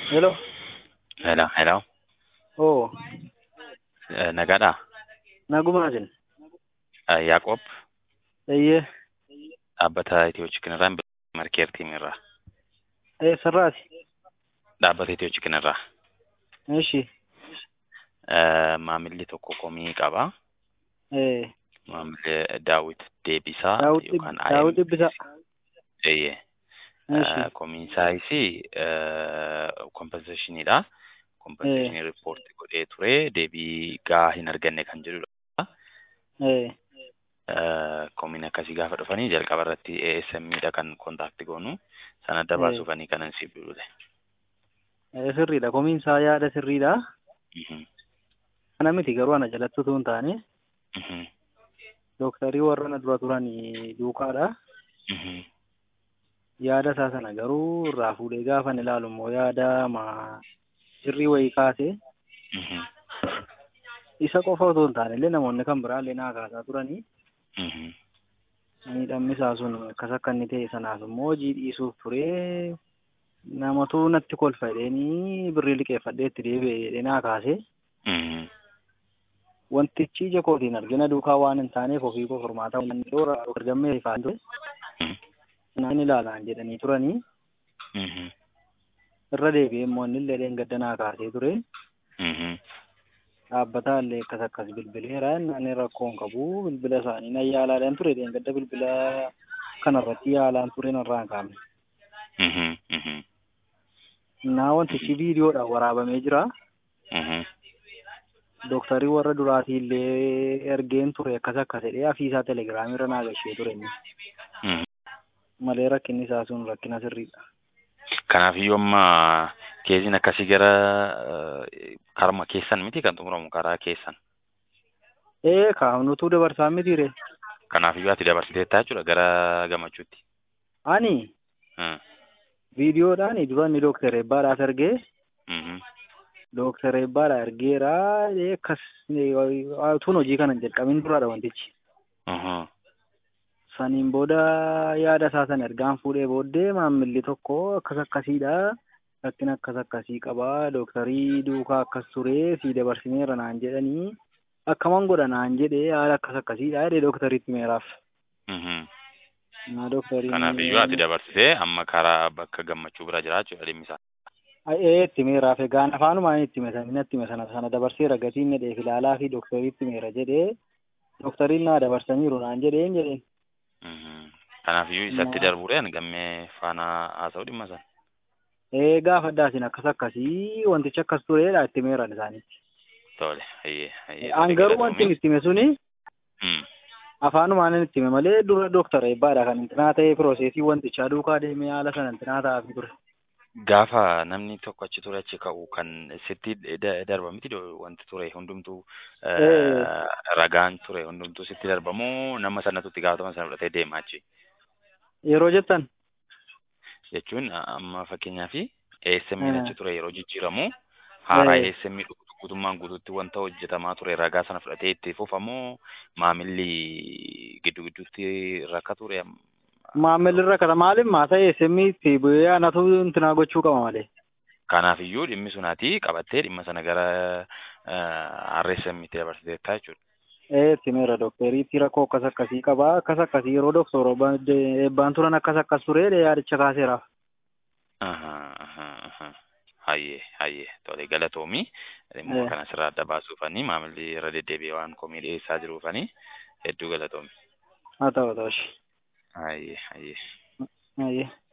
Hello. Hello, hello. Oo. Eh, Nagaadhaa? Nagumaa jira. Eh, Yaaqoob Eeyyee. dhaabbata Itiyoo Chikinirraa Markeer Tiimirraa. Eessarraati? Dhaabbata Itiyoo Chikinirraa. Eshi. Eh, Maamilli tokko komii qaba. Ee. Maamilli Daawit Deebisaa Daawud yookaan Dhib- Daawud Dhibbisaa. Eeyyee. Eshi. Eh, Komiin isaayisii kompenseeshiniidha. Kompenseeshinii riippoortii godhee ture. Deebii gaa hin arganne kan jedhudha. Ee. Eh, Komiin akkasii gaafa dhufanii jalqaba irratti ASM'dha kan kontaakti goonu. Sana adda Eh. baasuufanii kanan siif bilbile. Ee, Sirriidha. Komiin isaa yaada sirriidha. Mhm, Kana miti garuu ana jalatti utuu hin taane mhm, dooktarii warra na dura turan duukaadha. mhm. Yaada isaa sana garuu irraa fuudhee gaafa inni ilaalu immoo yaada ma sirrii wayii kaase Mhm, isa qofa otoo hin taane illee namoonni kan biraallee naa kaasaa turanii mhm, miidhamni isaa sun akkas akka inni ta'e sanaaf immoo hojii dhiisuuf turee namatu natti kolfa jedheenii birrii liqeeffadhee itti deebi'e jedhee naa kaase. mhm, Wantichi ija kootiin argina duukaa waan hin taaneef ofii koo furmaata waan dhoora argammee ifaan ture. mhm, Naan ilaalaan jedhanii turanii mhm, irra deebi'ee immoo inni illee dheengadda naa kaasee ture. mhm. Dhaabbataa illee akkas akkas bilbileera inni rakkoo hin qabu bilbila isaanii nan yaalaadhaan ture dheengadda bilbila kanarratti yaalaan ture narraa hin kaafne. Mhm, mhm, Naa wantichi viidiyoodhaan waraabamee jira. mhm, Dooktarii warra duraatii illee ergeen ture akkas akkas jedhee afiisaa telegiraamii irra naa gashee ture inni. mhm. Malee rakkinni isaa sun rakkina sirriidha. Kanaafiyyuu amma keessiin akkasii gara eh, karma keessan miti kan xumuramu karaa keessan. Ee kaafnutuu dabarsaa mitiire. Kanaafiyyuu ati dabarsiteettaa jechuudha gara gammachuutti. Ani Hmm, viidiyoodhaan dura inni dooktar Eebbaadhaaf ergee mhm, dooktar Eebbaadhaa ergeera ee akkas tun hojii kana hin jalqabin duraadha wantichi. mhm, Saniin booda yaada isaa sana ergaan fuudhee booddee maammilli tokko akkas akkasiidha. Rakkina akkas akkasii qabaa dooktarii duukaa akkas turee si dabarsineera naan jedhanii akkaman godha naan jedhee haala akkas akkasiidha jedhee dooktariitti meeraaf. mhm. Naa dooktarii. Kanaafiyyuu ati dabarsitee amma karaa bakka gammachuu bira jira jechuudha dhimmi isaa. Ee itti meeraaf egaan afaanumaan itti hime sana itti hime sana sana dabarseera gatiin jedheef ilaalaa fi dooktariitti meera jedhee dooktariin naa dabarsaniiru naan jedheen jedheen. Mhm. Kanaafiyyuu isatti darbuudhaan gammee faana haasa'uu dhimma sana. Ee gaafa addaasin akkas akkasii wantichi akkas tureedha itti meeran isaanitti. Tole, hayyee, hayyee. An garuu wanti inni itti hime suni Hmm, afaanumaan inni itti hime malee dura dooktara eebbaadha kan intinaa ta'ee piroosesii wantichaa duukaa deemee haala sana intinaa ta'aafi ture. Gaafa namni tokko achi ture achi ka'u kan sitti da- darba miti dho- wanti ture hundumtuu eh, Ee. ragaan ture hundumtuu sitti darbamoo nama sanatu itti gaafatama sana fudhatee deema achi Yeroo jettan jechuun amma fakkeenyaaf ASM'n Eh. achi ture yeroo jijjiiramu haaraa Eh. ASM guutummaan guutuutti wanta hojjetamaa ture ragaa sana fudhatee itti fufamoo maamilli giddu gidduutti rakka ture am- maammilli rakkata maaliif maa ta'e semmii itti bu'ee anatu intinaa gochuu qaba malee. Kanaafiyyuu dhimmi sunaati qabattee dhimma sana gara RSM itti dabarsiteettaa jechuudha. Ee itti meera dookteriitti rakkoo akkas akkasii qabaa akkas akkasii yeroo dooktor eebbaan turan akkas akkas tureedha yaadicha kaaseeraaf. Aha, aha, aha. Hayyee, hayyee. Tole galatoomii. Dhimma Eh. kana sirraa adda baasuufanii maamilli irra deddeebi'ee waan komii dhiyeessaa jiruufanii hedduu galatoomii. Haa ta'u ta'u. Hayyee, hayyee. Ayyee.